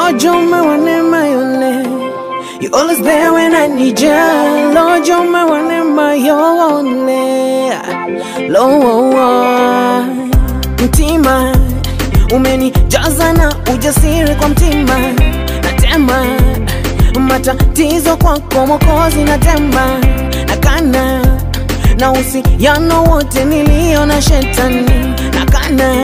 Lord, you're my one and my only. You're always there when I need you. Lord, you're my one and my only. Lord, mtima umenijaza na ujasiri kwa mtima, natema matatizo kwako Mwokozi, natema nakana na uhusiano wote nilio na shetani, nakana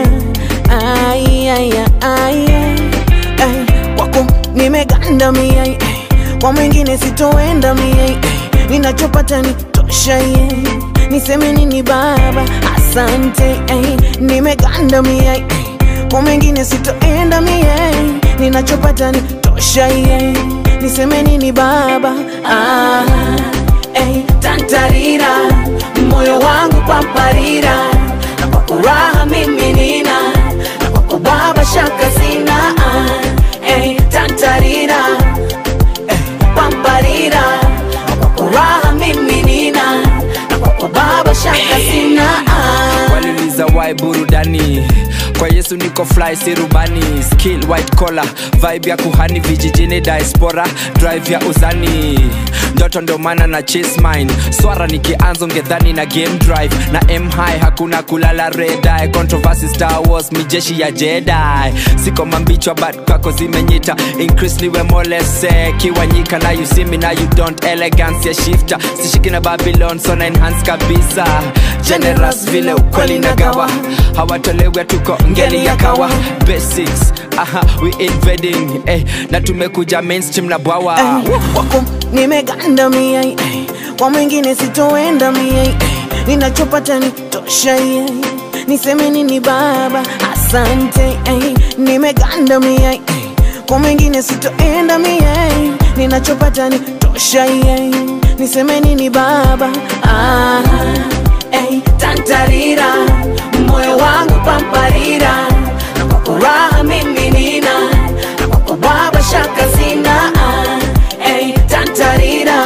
ai, ai, ai, ai, kwako nimeganda mia ai, kwa mwingine sitoenda mia ai, ninachopata ni tosha ye niseme nini Baba, asante ai, nimeganda mia ai, kwa mwingine sitoenda mia ai, ninachopata ni tosha ye niseme nini Baba ah, ai, tantarira moyo wangu pamparira na kwa furaha mimi nina na kwako Baba shaka sina ah, eh, tantarira eh, pamparira na kwa furaha mimi nina na kwako Baba shaka sina ah. waliuliza why burudani kwa yesu niko fly si rubani skill white collar vibe ya kuhani vijijini diaspora drive ya uzani ndoto ndo maana na chase mine swara nikianza ngedhani na game drive na m high hakuna kulala red eye controversy star wars mijeshi ya jedi siko mambichwa but kwako zimenyita increase niwe molese kiwanyika na you see me na you don't elegance ya shifter sishiki na babylon so na enhance kabisa generous vile ukweli nagawa hawatolewe tuko ngeli ya kawa basics aha we invading eh, na tumekuja mainstream na bwawa Ay, wako nimeganda mia ay, kwa mwingine sitoenda mia ay, ninachopata ni tosha ay, niseme nini baba asante ay, nimeganda mia ay, kwa mwingine sitoenda mia ay, ninachopata ni tosha ay, niseme nini baba ah, ay, tantarira moyo wangu pamparira na kwa furaha mimi nina na kwako baba shaka sina ah, ey, tantarira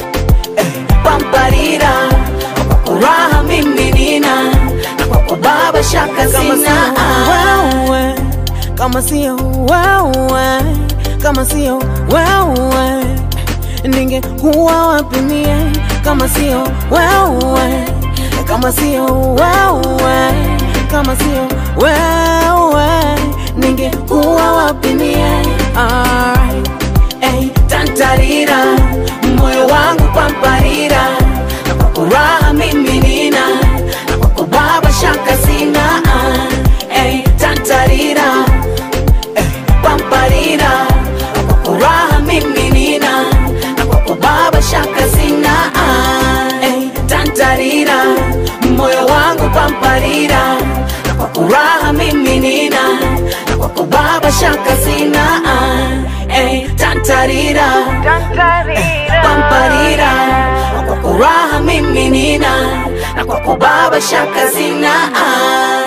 ey, pamparira na kwa furaha mimi nina na kwako baba shaka sina ah. kama sio wewe kama sio wewe ningekuwa wapi mie kama sio wewe kama sio wewe kama sio wewe ningekuwa wapi mie Alright. Ey, tantarira moyo wangu pamparira na kwa furaha mimi nina na kwako baba shaka sina ah. Ey, tantarira Ey, pamparira na kwa furaha mimi nina na kwako baba shaka sina ah. Ey, tantarira moyo wangu pamparira na kwa furaha mimi nina na kwako baba shaka sina ah. Ey, tantarira pamparira na kwa furaha mimi nina na kwako baba shaka sina ah.